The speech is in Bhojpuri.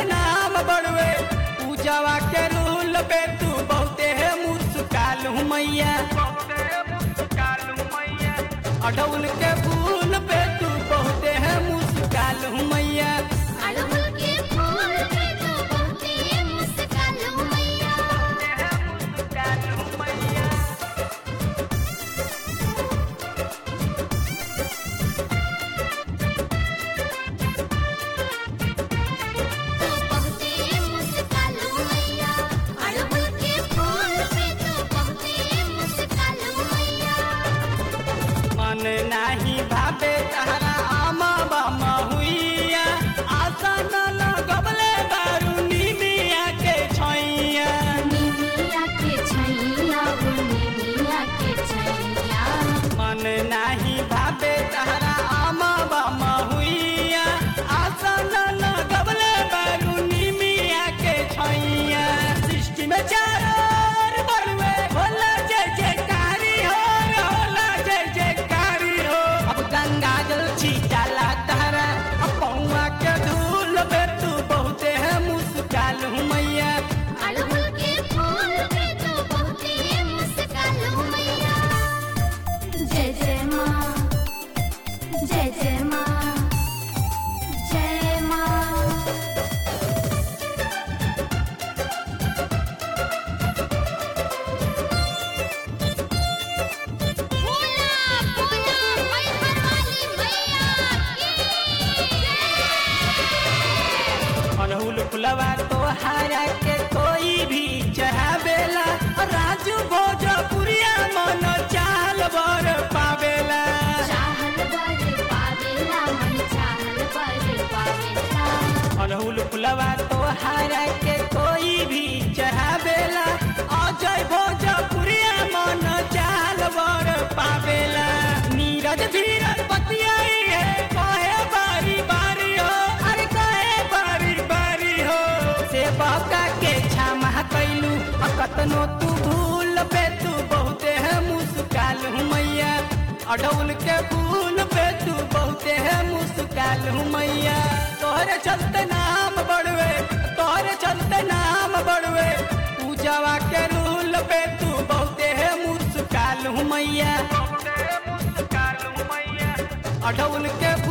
नाम बढ़वे पूजावा के रूल पे तू बहुते है मुस्काल हूँ मैया अढ़ौल के फूल पे तू बहुते है मुस्काल हूँ मैया अड़हुल के फूल पे तो बहुते मुस्कान मैया तो बहुते मुस्कान मैया अड़हुल के फूल पे तो बहुते मुस्कान मैया मन नाही भावे तारा आमा बामा हुइया आशा न लगबले बारूनी मिया के छैया निमिया के छैया ओ निमिया के छैया मन नाही भावे तारा आमा बामा हुइया आशा न लगबले बारूनी मिया के छैया सृष्टि में चारों बड़वे होला जय जयकारी हो होला जय जयकारी हो अब गंगा जल छीटाला तारा अब पौआ के धूल पे तू बहुते है मुस्काल हूँ मैया अड़हुल के फूल पे तो बहुते मुस्कान मैया जय जय माँ जय जय माँ जय माँ बोला बोला मैहर वाली मैया अनहुल फुलवा तो हारा के कोई भी चढ़ावेला राजू भोजपुरिया मन चाल बर पावेला चाहल बर पावेला मन चाहल बर पावेला अनहुल फुलवा तो हारा के कोई भी चढ़ावेला अजय भोजपुरिया मन चाल बर पावेला नीरज धीरज बतियाई है कहे बारी बारी हो अरे कहे बारी बारी हो से बाका के क्षमा कैलू कतनो तू भूल पे तू बहुते है मुस्काल हूँ मैया अडौल के फूल पे तू बहुते है मुस्काल हूँ मैया तोहरे चलते नाम बढ़वे तोहरे चलते नाम बढ़वे पूजावा के रूल पे तू बहुते है मुस्काल हूँ मैया अडौल के